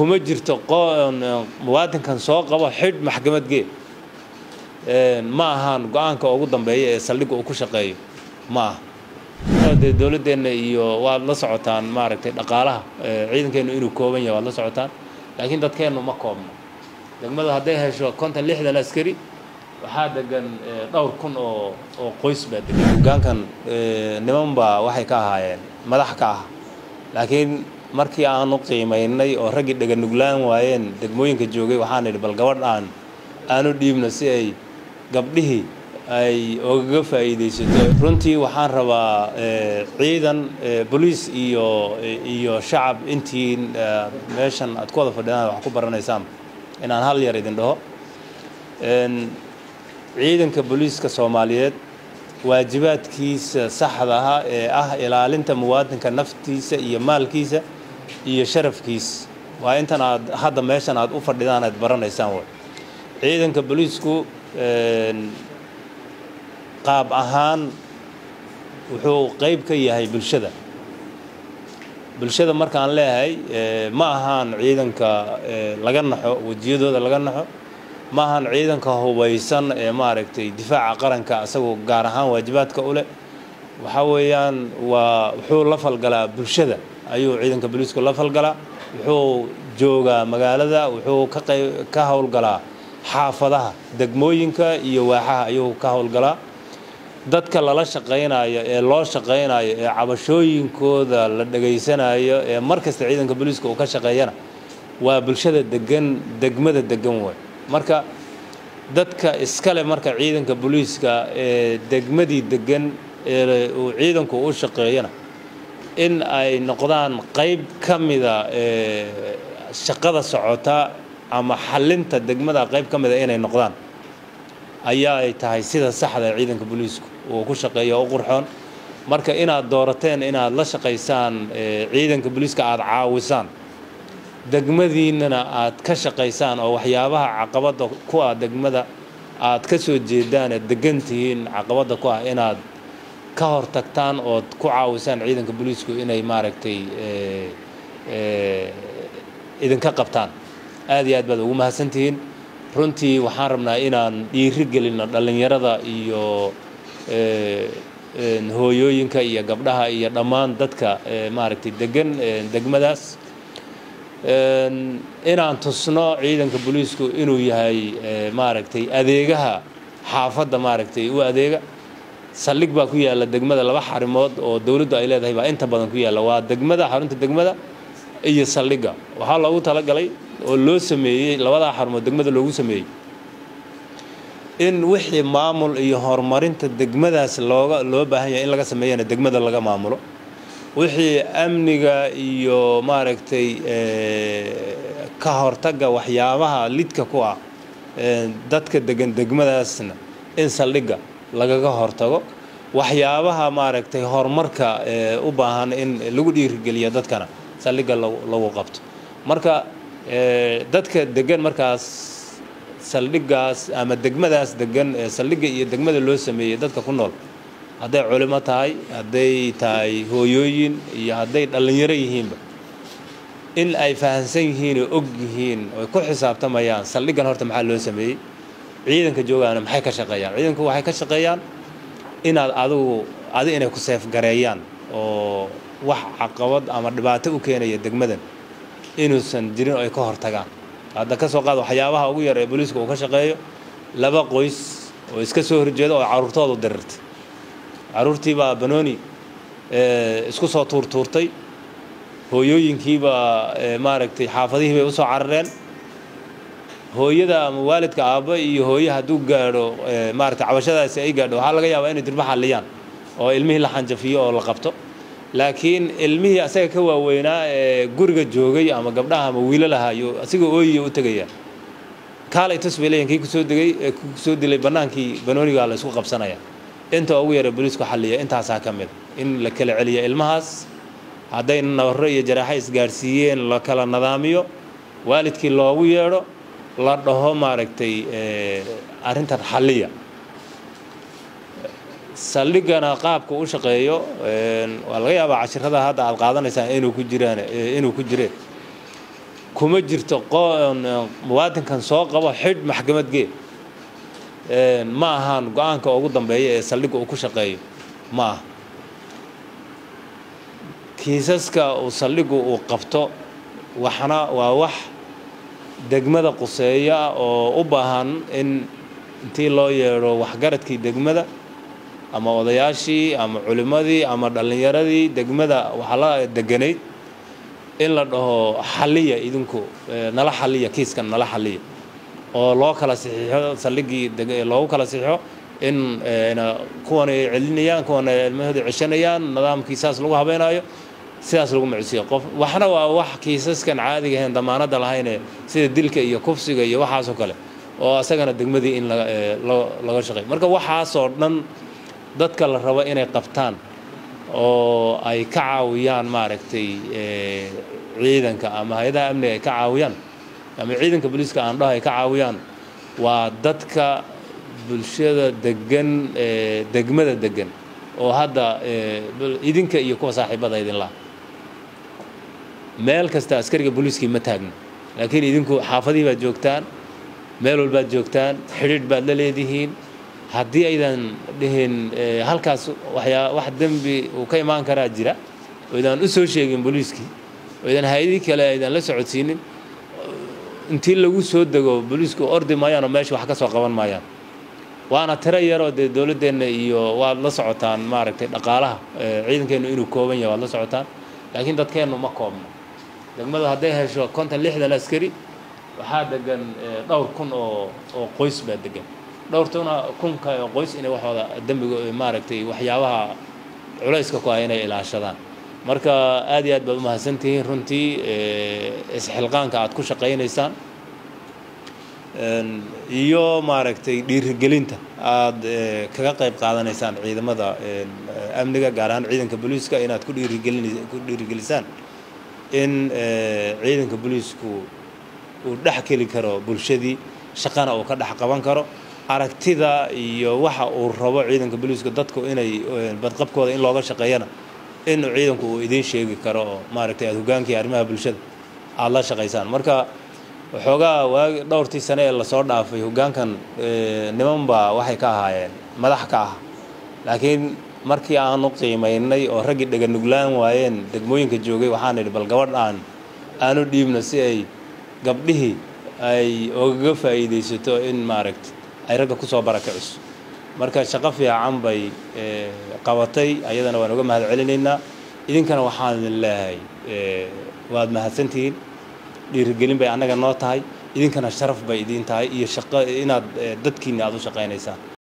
kuma jirto muwaadinkan soo qabo xidh maxkamad gee ma ahaan go-aanka ugu dambeeya ee saldhigga uu ku shaqeeyo ma aha dee dowladdeenna iyo waad la socotaan maaragtay dhaqaalaha ciidankeennu inuu kooban yahay waad la socotaan laakiin dadkeennu ma koobno degmadu hadday hesho konton lixdan askari waxaa degan dhowr kun oo oo qoys baa degan hogaankan niman baa waxay ka ahaayeen madax ka ah laakiin markii aanu qiimaynay oo raggii dheganuglaan waayeen degmooyinka joogay waxaan idhi bal gabadh aan aanu dhiibno si ay gabdhihii ay ogaga faa'iidaysato runtii waxaan rabaa ciidan boliis iyo iyo shacab intiin meeshan aad ku wada fadhidaan wax ku baranaysaan inaan hal yar idin dhaho ciidanka booliiska soomaaliyeed waajibaadkiisa saxda aha ee ah ilaalinta muwaadinka naftiisa iyo maalkiisa iyo sharafkiisa waa intan aad hadda meeshan aad u fadhidaan aad baranaysaan way ciidanka booliisku qaab ahaan wuxuu qayb ka yahay bulshada bulshada markaan leeyahay ma ahaan ciidanka laga naxo wejiyadooda laga naxo ma ahaan ciidanka hubaysan ee maaragtay difaaca qaranka asagoo gaar ahaan waajibaadka u leh waxaa weeyaan waa wuxuu la falgalaa bulshada ayuu ciidanka booliisku la falgalaa wuxuu joogaa magaalada wuxuu ka qayb ka howlgalaa xaafadaha degmooyinka iyo waaxaha ayuu ka howlgalaa dadka lala shaqaynayo ee loo shaqaynayo ee cabashooyinkooda la dhegaysanayo ee mar kasta ciidanka booliiska uu ka shaqeeyana waa bulshada degan degmada degan way marka dadka iskale marka ciidanka booliiska ee degmadii degan ee uu ciidanku u shaqeeyana in ay noqdaan qayb ka mida ee shaqada socota ama xalinta degmada qayb ka mida inay noqdaan ayaa ay tahay sida saxda ee ciidanka booliisku uu ku shaqeeyo u qurxoon marka inaad doorateen inaad la shaqaysaan ciidanka booliiska aada caawisaan degmadiinnana aad ka shaqaysaan oo waxyaabaha caqabadda ku ah degmada aad ka soo jeedaan ee degan tihiin caqabadda ku ah inaad ka hor tagtaan ood ku caawisaan ciidanka booliisku inay maaragtay idinka qabtaan aad iyo aad baad ugu mahadsantihiin runtii waxaan rabnaa inaan dhiiri gelinno dhallinyarada iyo hooyooyinka iyo gabdhaha iyo dhammaan dadka maaragtay degan degmadaas inaan tusno ciidanka booliisku inuu yahay maaragtay adeegaha xaafadda maaragtay u adeega saldhig baa ku yaalla degmada laba xarimood oo dowladdu ay leedahay baa inta badan ku yaalla waa degmada xarunta degmada iyo saldhigga waxaa loogu talagalay oo loo sameeyey labadaa xarumood degmada loogu sameeyey in wixii maamul iyo horumarinta degmadaas looga loo baahan yahay in laga sameeyana degmada laga maamulo wixii amniga iyo maaragtay ka hortagga waxyaabaha lidka ku ah dadka degan degmadaasna in saldhigga lagaga hortago waxyaabaha maaragtay horumarka u baahan in lagu dhiirigeliyo dadkana saldhigga lagu qabto marka dadka degan markaas saldhiggaas ama degmadaas degan ee saldhigga iyo degmada loo sameeyey dadka ku nool hadday culimo tahay hadday tahay hooyooyin iyo hadday dhallinyaro yihiinba in ay fahamsan yihiin oo og yihiin oy ku xisaabtamayaan saldhiggan horta maxaa loo sameeyey ciidanka joogaana maxay ka shaqeeyaan ciidanku waxay ka shaqeeyaan inaad adigu adi inay ku seefgareeyaan oo wax caqabad ama dhibaato u keenaya degmadan inuusan jirin oo ay ka hortagaan hadda ka soo qaad waxyaabaha ugu yar ee booliiska uu ka shaqeeyo laba qoys oo iska soo horjeeda oo carruurtoodu dirirtay carruurtiibaa banooni isku soo tuurtuurtay hooyooyinkiibaa maaragtay xaafadihii bay usoo carareen hooyada ama waalidka aabba iyo hooye hadduu gaadho maaragtay cabashadaasi ay gaadho waxaa laga yaabaa inay dirba xalliyaan oo ilmihii la xanjafiyo oo la qabto laakiin ilmihii asaga ka waaweynaa ee guriga joogay ama gabdhaha ama wiilalaha iyo asiga ooyiya u tegaya kaalay tus bay leeyihin kii kusoo degay ee kusoo dilay bannaankii banoonigaa la isku qabsanaya inta ugu yara booliisku xalliya intaasaa ka mid in la kala celiya ilmahaas hadday nabarro iyo jaraaxo isgaadhsiiyeen la kala nadaamiyo waalidkii loogu yeedho la dhaho maaragtay arrintan xalliya saldhiggana qaabka u shaqeeyo waa laga yaabaa cashirada hadda aad qaadanaysaan inuu ku jiraan inuu ku jireen kuma jirto muwaadinkan soo qabo xidh maxkamad gee ma ahaan go-aanka ugu dambeeya ee saldhigga uu ku shaqeeyo ma aha kiisaska uu saldhiggu uu qabto waxna waa wax degmada quseeya oo u baahan in intii loo yeedho waxgaradkii degmada ama odayaashii ama culimmadii ama dhallinyaradii degmada waxaa la deganayd in la dhaho xalliya idinku nala xalliya kiiskan nala xalliya oo loo kala saxiixo saldhiggii loogu kala saxiixo in kuwan ay celinayaan kuwan ay ilmahooda ceshanayaan nidaamkii saas lagu habeynaayo sidaas lagu macsiyo qof waxna waa wax kiisaskan caadiga ahayn damaanadda lahayne sida dilka iyo kufsiga iyo waxaasoo kale oo asagana degmadii in laga shaqeey marka waxaasoo dhan dadka la rabo inay qabtaan oo ay ka caawiyaan maaragtay ciidanka ama hay-adaha amniga ay ka caawiyaan ama ciidanka booliiska aan dhaho ay ka caawiyaan waa dadka bulshada degan degmada degan oo hadda idinka iyo kuwa saaxiibada idin laha meel kasta askariga booliiskii ma taagno laakiin idinku xaafadihii baad joogtaan meel walbaad joogtaan xidhiidh baad la leedihiin haddii aydan dhihin halkaas waxyaa wax dembi uu ka imaan karaa jira oo idaan u soo sheegin booliiskii oo idan hay-adii kale aydan la socodsiinin intii lagu soo dego booliisku ordi maayaan oo meesha wax ka soo qaban maayaan waana tiro yaroo dee dowladdeenna iyo waad la socotaan maaragtay dhaqaalaha ciidankeennu inuu kooban yahay waad la socotaan laakiin dadkeennu ma koobno degmadu hadday hesho konton lixdan askari waxaa degan dhowr kun oo oo qoys baa degan dhowrtuna kunka qoys inay waxooda dembiga maaragtay waxyaabaha culayska ku ah inay ilaashadaan marka aad iyo aad baad umahadsantihiin runtii isxilqaanka aad ku shaqaynaysaan iyo maaragtay dhiirigelinta aad kaga qayb qaadanaysaan ciidamada amniga gaar ahaan ciidanka booliiska inaad ku dhiirigelin ku dhiirigelisaan in ciidanka booliisku uu dhex keli karo bulshadii shaqana uu ka dhex qaban karo aragtida iyo waxa uu rabo ciidanka booliiska dadku inay badqabkooda in looga shaqeeyana in ciidanku uu idiin sheegi karo oo maaragtay aad hogaankii arrimaha bulshada aada la shaqaysaan marka waxoogaa waagi dhowrtii sane ee lasoo dhaafay hoggaankan niman baa waxay ka ahaayeen madax ka ah laakiin markii aanu qiimaynay oo raggii dheganuglaan waayeen degmooyinka joogay waxaan idhi bal gabadh aan aanu dhiibno si ay gabdhihii ay ogaga faa'iidaysato in maaragtay ay ragga ku soo barakiciso marka shaqo fiican bay qabatay ayadana waan uga mahad celinaynaa idinkana waxaan idin leeyahay waad mahadsantihiin dhiirigelin bay annaga noo tahay idinkana sharaf bay idiin tahay iyo shaqo inaad dadkiinna aad u shaqaynaysaan